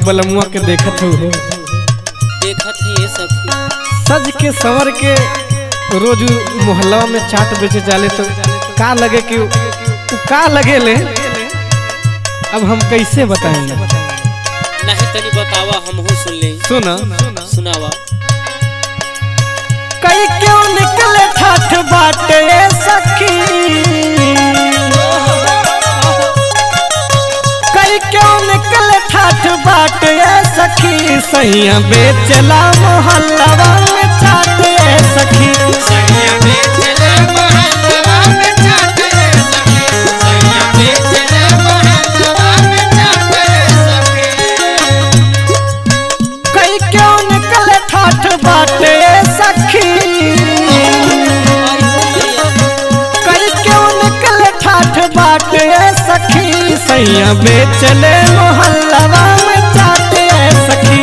बलमुआ के देखत हो देखत है ये सखी सज के सवर के रोज उ मोहल्ला में चाट बेचे जाले तो का लगे कि उ का लगे ले अब हम कैसे बताएंगे नहीं तनी बतावा हमहू सुन ले सुना सुनावा कई क्यों निकले ठाठ बाटे सखी कई क्यों निकले ठाठ बाटे सखी सैया बेचला मोहल्ला में चाटे सखी कई क्यों निकले ठाठ बाटे सखी कई क्यों निकले ठाठ बाटे सखी सैया बेचले मोहल्ला में चाटे सखी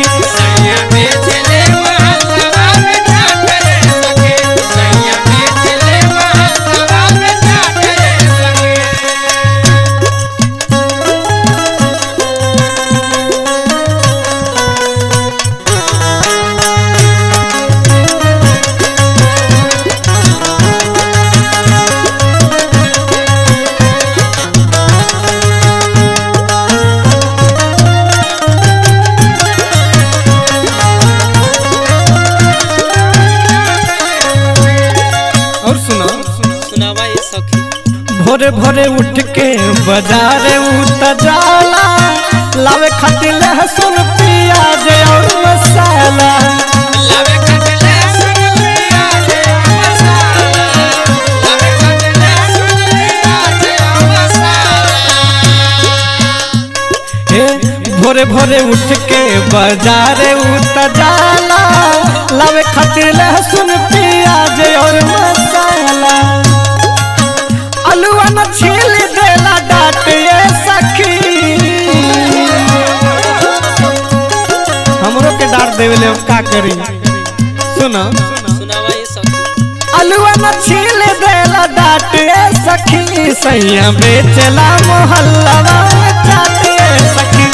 और सुनो सुनावा ये सखी भोरे भोरे उठ के बाजारे उत जाला लावे खातिर लहसुन प्याज और मसाला हे भोरे भोरे उठ के बाजारे उत जाला लावे खातिर लहसुन प्याज और मसाला अलुआ न छील देला डाटे सखी हमरो के डांट देवेले हम का करी सुनो सुनावा ये सखी अलुआ न छील देला डाटे सखी सैया बेचला मोहल्ला में चाटे सखी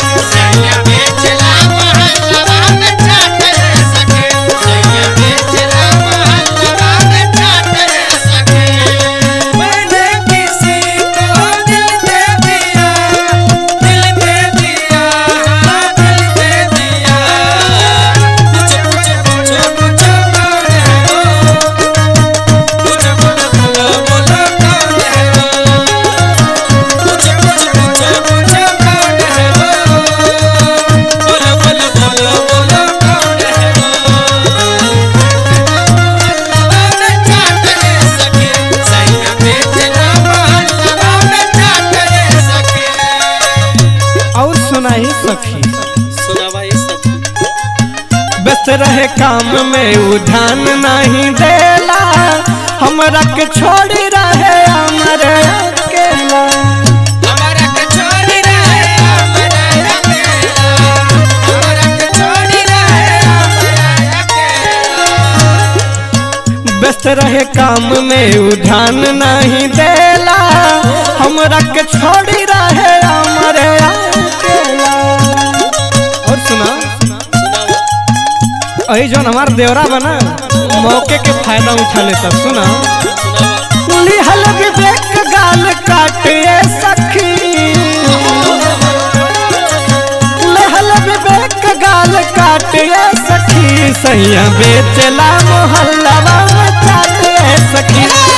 मैंने किसी को दिल दे दिया दिल दे दिया हाँ दिल दे दिया पूछो पूछो पूछो पूछो कौन है वो पूछो बोलो बोलो बोलो कौन है वो पूछो पूछो पूछो पूछो कौन है वो बोलो बोलो बोलो बोलो कौन है और सुनाई सखी सुनावा ये सखी व्यस्त रहे काम में उ ध्यान नहीं देला हमरा के छोड़ी रहे हमर अकेला व्यस्त रहे काम में उ ध्यान नहीं देला हमरा के छोड़ी रहे हमर अकेला और सुना सुनावा अही जौन हमार देवरा बना मौके के फायदा उठा लेता सुना सुनावा लिहल विवेक गाल काटे सखी लिहल विवेक गाल काटे सखी सैया बेचला मोहल्ला में चाटे सखी